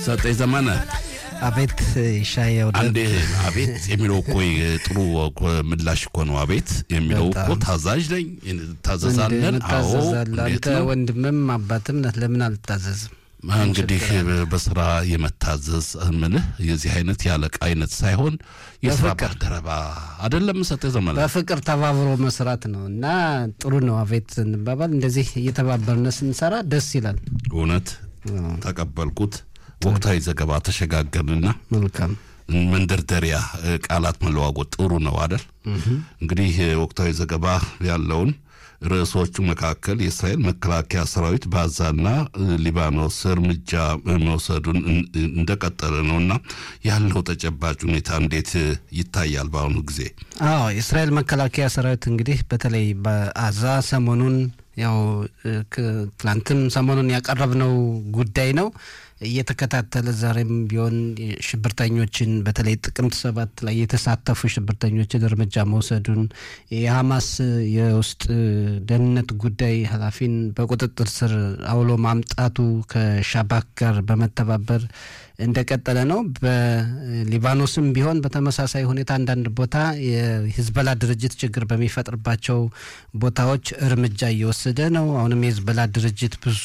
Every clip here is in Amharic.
ሰጠኝ ዘመነ አቤት ሻየው አንዴ አቤት የሚለው እኮ ጥሩ እኮ ምላሽ እኮ ነው። አቤት የሚለው እኮ ታዛዥ ነኝ ታዘዛለን። አዎ ታዘዛለህ። እንዴት አንተ ነው ወንድምም አባትም ነህ፣ ለምን አልታዘዝም? እንግዲህ በስራ የመታዘዝ ምልህ የዚህ አይነት ያለቃ አይነት ሳይሆን የስራ በፍቅር። ባልደረባ አይደለም። ሰጠኝ ዘመነ በፍቅር ተባብሮ መስራት ነው እና ጥሩ ነው። አቤት እንባባል። እንደዚህ እየተባበርነ ስንሰራ ደስ ይላል። እውነት ተቀበልኩት። ወቅታዊ ዘገባ ተሸጋገርንና መልካም መንደርደሪያ እ፣ ቃላት መለዋወጥ ጥሩ ነው አደል? እንግዲህ እ፣ ወቅታዊ ዘገባ ያለውን ርዕሶቹ መካከል የእስራኤል መከላከያ ሰራዊት በጋዛና እ፣ ሊባኖስ እርምጃ እ፣ መውሰዱን እን- እንደቀጠለ ነው እና ያለው ተጨባጭ ሁኔታ እንዴት እ፣ ይታያል በአሁኑ ጊዜ? አዎ የእስራኤል መከላከያ ሰራዊት እንግዲህ በተለይ በአዛ ሰሞኑን ያው እ፣ ክ- ትላንትም ሰሞኑን ያቀረብነው ጉዳይ ነው እየተከታተለ ዛሬም ቢሆን ሽብርተኞችን በተለይ ጥቅምት ሰባት ላይ የተሳተፉ ሽብርተኞችን እርምጃ መውሰዱን የሐማስ የውስጥ ደህንነት ጉዳይ ኃላፊን በቁጥጥር ስር አውሎ ማምጣቱ ከሻባክ ጋር በመተባበር እንደቀጠለ ነው። በሊባኖስም ቢሆን በተመሳሳይ ሁኔታ አንዳንድ ቦታ የሂዝበላ ድርጅት ችግር በሚፈጥርባቸው ቦታዎች እርምጃ እየወሰደ ነው። አሁንም የሂዝበላ ድርጅት ብዙ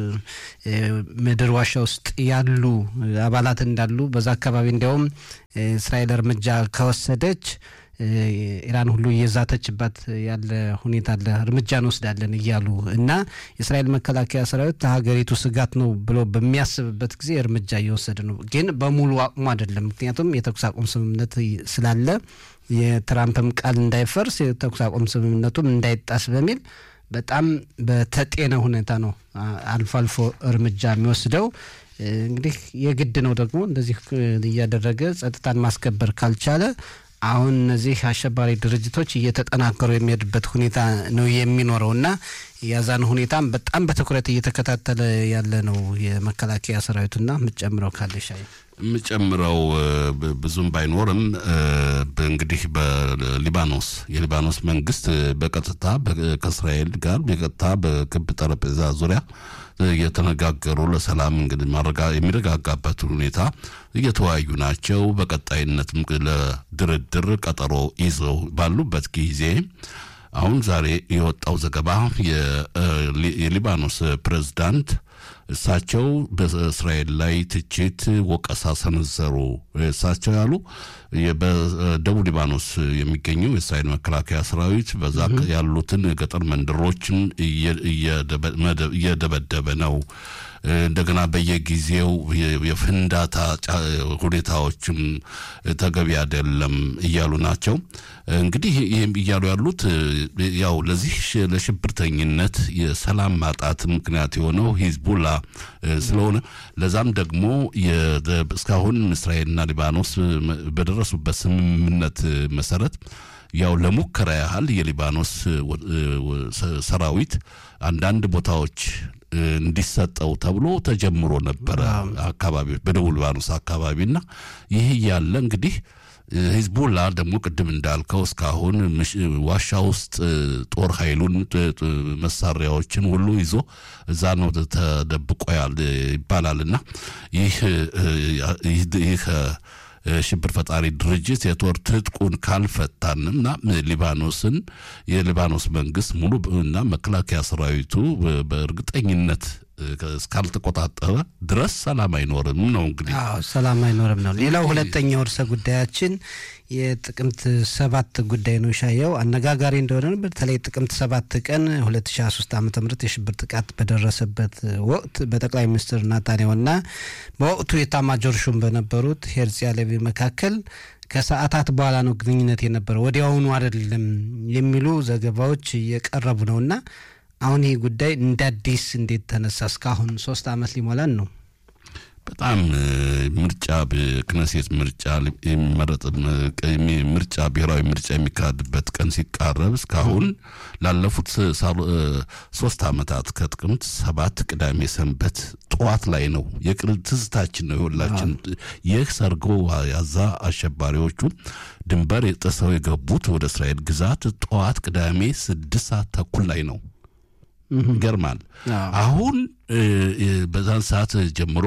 እ፣ ምድር ዋሻ ውስጥ ያሉ አባላት እንዳሉ በዛ አካባቢ እንዲያውም እ፣ እስራኤል እርምጃ ከወሰደች እ፣ ኢራን ሁሉ እየዛተችባት ያለ ሁኔታ አለ። እርምጃ እንወስዳለን እያሉ እና የእስራኤል መከላከያ ሰራዊት ለሀገሪቱ ስጋት ነው ብሎ በሚያስብበት ጊዜ እርምጃ እየወሰደ ነው። ግን በሙሉ አቅሙ አይደለም። ምክንያቱም የተኩስ አቁም ስምምነት ስላለ የትራምፕም ቃል እንዳይፈርስ የተኩስ አቁም ስምምነቱም እንዳይጣስ በሚል በጣም በተጤነ ሁኔታ ነው አ- አልፎ አልፎ እርምጃ የሚወስደው። እ፣ እንግዲህ የግድ ነው ደግሞ እንደዚህ እ፣ እያደረገ ጸጥታን ማስከበር ካልቻለ አሁን እነዚህ አሸባሪ ድርጅቶች እየተጠናከሩ የሚሄድበት ሁኔታ ነው የሚኖረው እና የዛን ሁኔታም በጣም በትኩረት እየተከታተለ ያለ ነው የመከላከያ ሰራዊቱና የምትጨምረው ካለሽ አይ የምጨምረው እ፣ ብ- ብዙም ባይኖርም እ፣ በ- እንግዲህ በሊባኖስ የሊባኖስ መንግስት እ፣ በቀጥታ በ- ከእስራኤል ጋር በቀጥታ በክብ ጠረጴዛ ዙሪያ እ፣ እየተነጋገሩ ለሰላም እንግዲህ ማረጋ- የሚረጋጋበት ሁኔታ እየተወያዩ ናቸው። በቀጣይነትም ለድርድር ቀጠሮ ይዘው ባሉበት ጊዜ አሁን ዛሬ የወጣው ዘገባ የሊ- የሊባኖስ ፕሬዝዳንት እሳቸው በእስራኤል ላይ ትችት ወቀሳ ሰነዘሩ። እሳቸው ያሉ የ- በደቡብ ሊባኖስ የሚገኘው የእስራኤል መከላከያ ሰራዊት በዛ ያሉትን የገጠር መንደሮችን እየ- እየደበ- መደ- እየደበደበ ነው። እንደገና በየጊዜው የ- የፍንዳታ ጫ- ሁኔታዎችም ተገቢ አይደለም እያሉ ናቸው። እንግዲህ ይህም እያሉ ያሉት ያው ለዚህ ሽ- ለሽብርተኝነት የሰላም ማጣት ምክንያት የሆነው ሂዝቡላ እ፣ ስለሆነ ለዛም ደግሞ የደ- እስካሁን እስራኤልና ሊባኖስ እ፣ በደረሱበት ስምምነት እ፣ መሰረት ያው ለሙከራ ያህል የሊባኖስ እ፣ ወ- እ፣ ወ- ሰ- ሰራዊት አንዳንድ ቦታዎች እ፣ እንዲሰጠው ተብሎ ተጀምሮ ነበረ አካባቢዎች በደቡብ ሊባኖስ አካባቢና ይህ ያለ እንግዲህ እ፣ ሂዝቡላ ደግሞ ቅድም እንዳልከው እስካሁን ምሽ- ዋሻ ውስጥ እ፣ ጦር ኃይሉን ጥ- ጥ- መሳሪያዎችን ሁሉ ይዞ እዛ ነው ተደብቆ ያል ይባላል እና ይህ እ፣ ይህ ይህ እ፣ ሽብር ፈጣሪ ድርጅት የጦር ትጥቁን ካልፈታንና ሊባኖስን የሊባኖስ መንግስት ሙሉ እና መከላከያ ሰራዊቱ በ- በእርግጠኝነት እ፣ እስካልተቆጣጠረ ድረስ ሰላም አይኖርም ነው እንግዲህ አዎ ሰላም አይኖርም ነው። ሌላው ሁለተኛው ርዕሰ ጉዳያችን የጥቅምት ሰባት ጉዳይ ነው። ሻየው አነጋጋሪ እንደሆነ ነው። በተለይ ጥቅምት ሰባት ቀን 2023 ዓ ም የሽብር ጥቃት በደረሰበት ወቅት በጠቅላይ ሚኒስትር ናታንያሁና በወቅቱ የኤታማዦር ሹም በነበሩት ሄርዚ ሃሌቪ መካከል ከሰዓታት በኋላ ነው ግንኙነት የነበረው፣ ወዲያውኑ አይደለም የሚሉ ዘገባዎች እየቀረቡ ነውና አሁን ይህ ጉዳይ እንደ አዲስ እንዴት ተነሳ? እስካሁን ሶስት ዓመት ሊሞላን ነው። በጣም እ፣ ምርጫ በክነሴት ምርጫ ሊ- የሚመረጥ ም- የሚ- ምርጫ ብሔራዊ ምርጫ የሚካሄድበት ቀን ሲቃረብ እስካሁን ላለፉት ሳሉ- እ፣ ሶስት ዓመታት ከጥቅምት ሰባት ቅዳሜ ሰንበት ጠዋት ላይ ነው የቅር ትዝታችን ነው የሁላችን። ይህ ሰርጎ ያዛ አሸባሪዎቹ ድንበር ጥሰው የገቡት ወደ እስራኤል ግዛት ጠዋት ቅዳሜ ስድስት ሰዓት ተኩል ላይ ነው። ይገርማል። አሁን በዛን ሰዓት ጀምሮ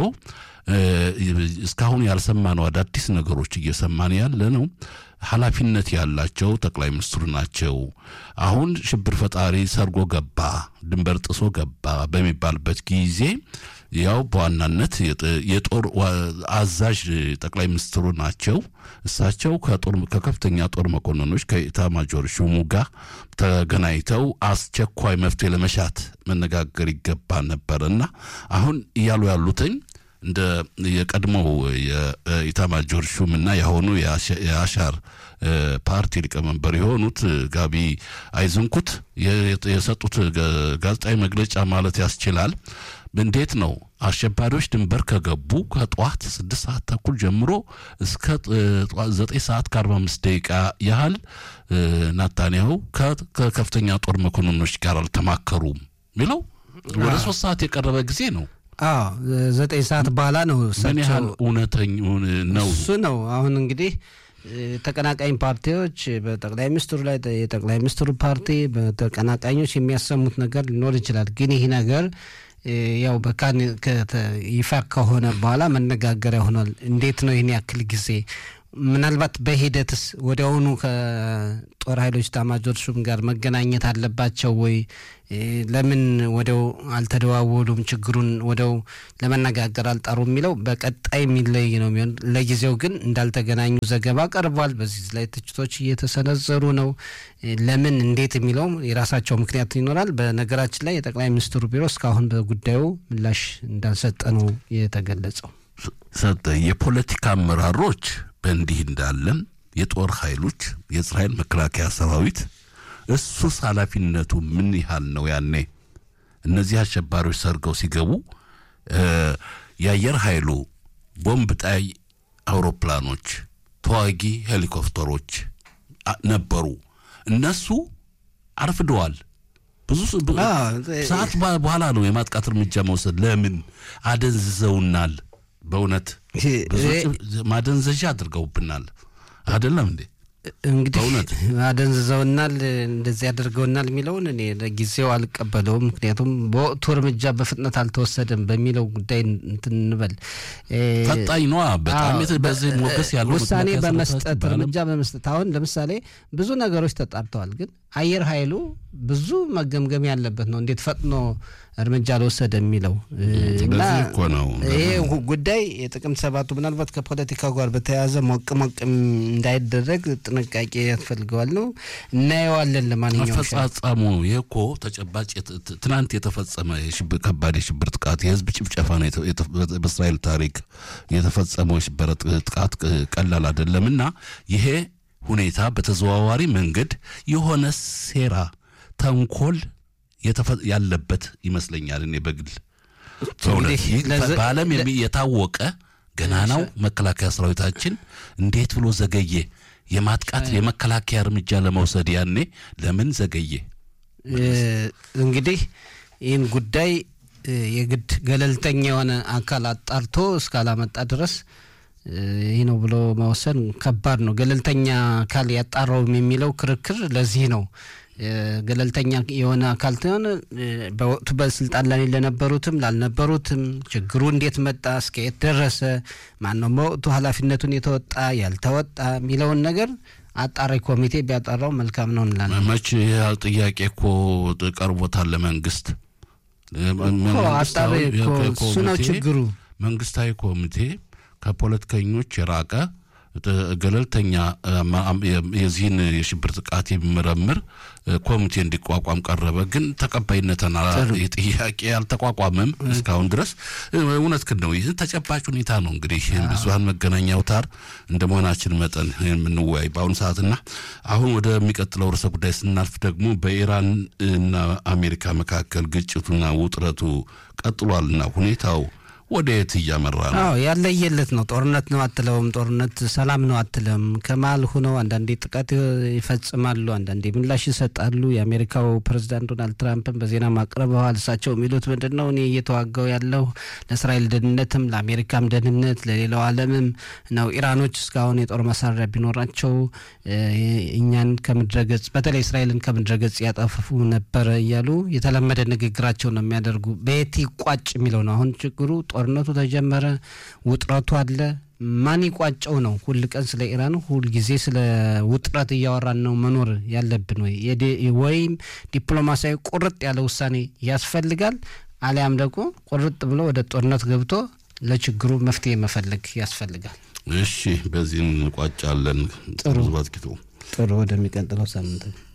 እስካሁን ያልሰማነው አዳዲስ ነገሮች እየሰማን ያለ ነው። ኃላፊነት ያላቸው ጠቅላይ ሚኒስትሩ ናቸው። አሁን ሽብር ፈጣሪ ሰርጎ ገባ፣ ድንበር ጥሶ ገባ በሚባልበት ጊዜ ያው በዋናነት የጦር አዛዥ ጠቅላይ ሚኒስትሩ ናቸው። እሳቸው ከጦር ከከፍተኛ ጦር መኮንኖች ከኢታማጆር ሹሙ ጋር ተገናኝተው አስቸኳይ መፍትሄ ለመሻት መነጋገር ይገባ ነበር እና አሁን እያሉ ያሉትኝ እንደ የቀድሞው የኢታማጆር ሹምና የአሁኑ የአሻር ፓርቲ ሊቀመንበር የሆኑት ጋቢ አይዝንኩት የሰጡት ጋዜጣዊ መግለጫ ማለት ያስችላል። እንዴት ነው አሸባሪዎች ድንበር ከገቡ ከጠዋት ስድስት ሰዓት ተኩል ጀምሮ እስከ ዘጠኝ ሰዓት ከአርባ አምስት ደቂቃ ያህል ናታንያሁ ከከፍተኛ ጦር መኮንኖች ጋር አልተማከሩም የሚለው ወደ ሶስት ሰዓት የቀረበ ጊዜ ነው። አዎ ዘጠኝ ሰዓት በኋላ ነው። ምን ያህል እውነተኛ ነው እሱ ነው። አሁን እንግዲህ ተቀናቃኝ ፓርቲዎች በጠቅላይ ሚኒስትሩ ላይ የጠቅላይ ሚኒስትሩ ፓርቲ በተቀናቃኞች የሚያሰሙት ነገር ሊኖር ይችላል። ግን ይህ ነገር ያው በካን ይፋ ከሆነ በኋላ መነጋገሪያ ሆኗል። እንዴት ነው ይህን ያክል ጊዜ ምናልባት በሂደትስ ወዲያውኑ ከጦር ኃይሎች ኤታማዦር ሹም ጋር መገናኘት አለባቸው ወይ? ለምን ወዲያው አልተደዋወሉም? ችግሩን ወዲያው ለመነጋገር አልጣሩ የሚለው በቀጣይ የሚለይ ነው የሚሆን። ለጊዜው ግን እንዳልተገናኙ ዘገባ ቀርቧል። በዚህ ላይ ትችቶች እየተሰነዘሩ ነው። ለምን እንዴት የሚለው የራሳቸው ምክንያት ይኖራል። በነገራችን ላይ የጠቅላይ ሚኒስትሩ ቢሮ እስካሁን በጉዳዩ ምላሽ እንዳልሰጠ ነው የተገለጸው። ሰጠ የፖለቲካ አመራሮች በእንዲህ እንዳለን የጦር ኃይሎች የእስራኤል መከላከያ ሰራዊት እሱስ ኃላፊነቱ ምን ያህል ነው? ያኔ እነዚህ አሸባሪዎች ሰርገው ሲገቡ የአየር ኃይሉ ቦምብ ጣይ አውሮፕላኖች፣ ተዋጊ ሄሊኮፕተሮች ነበሩ። እነሱ አርፍደዋል። ብዙ ሰዓት በኋላ ነው የማጥቃት እርምጃ መውሰድ። ለምን አደንዝዘውናል። በእውነት ማደንዘዣ አድርገውብናል። አይደለም እንዴ? እንግዲህ አደንዝዘውናል፣ እንደዚህ ያደርገውናል የሚለውን እኔ ለጊዜው አልቀበለውም። ምክንያቱም በወቅቱ እርምጃ በፍጥነት አልተወሰደም በሚለው ጉዳይ እንትን እንበል። ፈጣኝ ነዋ በጣም በዚህ ሞገስ ያለው ውሳኔ በመስጠት እርምጃ በመስጠት አሁን ለምሳሌ ብዙ ነገሮች ተጣርተዋል ግን አየር ኃይሉ ብዙ መገምገም ያለበት ነው። እንዴት ፈጥኖ እርምጃ አልወሰደ የሚለው እና ይሄ ጉዳይ የጥቅምት ሰባቱ ምናልባት ከፖለቲካው ጋር በተያያዘ ሞቅ ሞቅ እንዳይደረግ ጥንቃቄ ያስፈልገዋል ነው እናየዋለን። ለማንኛውም አፈጻጸሙ ይህ እኮ ተጨባጭ ትናንት የተፈጸመ ከባድ የሽብር ጥቃት የህዝብ ጭፍጨፋ ነው። በእስራኤል ታሪክ የተፈጸመው የሽብር ጥቃት ቀላል አይደለም እና ይሄ ሁኔታ በተዘዋዋሪ መንገድ የሆነ ሴራ፣ ተንኮል ያለበት ይመስለኛል። እኔ በግል በዓለም የታወቀ ገናናው መከላከያ ሰራዊታችን እንዴት ብሎ ዘገየ? የማጥቃት የመከላከያ እርምጃ ለመውሰድ ያኔ ለምን ዘገየ? እንግዲህ ይህን ጉዳይ የግድ ገለልተኛ የሆነ አካል አጣርቶ እስካላመጣ ድረስ ይህ ነው ብሎ መወሰን ከባድ ነው። ገለልተኛ አካል ያጣራውም የሚለው ክርክር ለዚህ ነው። ገለልተኛ የሆነ አካል ትሆን በወቅቱ በስልጣን ላይ ለነበሩትም ላልነበሩትም ችግሩ እንዴት መጣ፣ እስከየት ደረሰ፣ ማነው በወቅቱ ኃላፊነቱን የተወጣ ያልተወጣ የሚለውን ነገር አጣሪ ኮሚቴ ቢያጠራው መልካም ነው እንላለን። መች ይህ ጥያቄ እኮ ቀርቦታል ለመንግስት። አጣሪ እሱ ነው ችግሩ። መንግስታዊ ኮሚቴ ከፖለቲከኞች የራቀ ገለልተኛ የዚህን የሽብር ጥቃት የሚመረምር ኮሚቴ እንዲቋቋም ቀረበ። ግን ተቀባይነትን ጥያቄ አልተቋቋመም እስካሁን ድረስ። እውነት ግን ነው። ይህ ተጨባጭ ሁኔታ ነው። እንግዲህ ብዙሀን መገናኛ አውታር እንደ መሆናችን መጠን የምንወያይ በአሁኑ ሰዓትና አሁን ወደሚቀጥለው ርዕሰ ጉዳይ ስናልፍ ደግሞ በኢራን እና አሜሪካ መካከል ግጭቱና ውጥረቱ ቀጥሏልና ሁኔታው ወደ የት እያመራ ነው? አዎ ያለየለት ነው። ጦርነት ነው አትለውም፣ ጦርነት ሰላም ነው አትለም። ከመሀል ሁነው አንዳንዴ ጥቃት ይፈጽማሉ፣ አንዳንዴ ምላሽ ይሰጣሉ። የአሜሪካው ፕሬዚዳንት ዶናልድ ትራምፕን በዜና ማቅረበዋል። እሳቸው የሚሉት ምንድን ነው? እኔ እየተዋጋው ያለው ለእስራኤል ደህንነትም ለአሜሪካም ደህንነት ለሌላው ዓለምም ነው። ኢራኖች እስካሁን የጦር መሳሪያ ቢኖራቸው እኛን ከምድረገጽ በተለይ እስራኤልን ከምድረገጽ ያጠፉ ነበረ እያሉ የተለመደ ንግግራቸው ነው የሚያደርጉ። በየት ይቋጭ የሚለው ነው አሁን ችግሩ። ጦርነቱ ተጀመረ፣ ውጥረቱ አለ። ማን ይቋጨው ነው? ሁል ቀን ስለ ኢራን ሁል ጊዜ ስለ ውጥረት እያወራን ነው መኖር ያለብን ወይ? ወይም ዲፕሎማሲያዊ ቁርጥ ያለ ውሳኔ ያስፈልጋል፣ አሊያም ደግሞ ቁርጥ ብሎ ወደ ጦርነት ገብቶ ለችግሩ መፍትሄ መፈለግ ያስፈልጋል። እሺ፣ በዚህ እንቋጫለን። ጥሩ ዝባዝኪቱ ጥሩ። ወደሚቀጥለው ሳምንት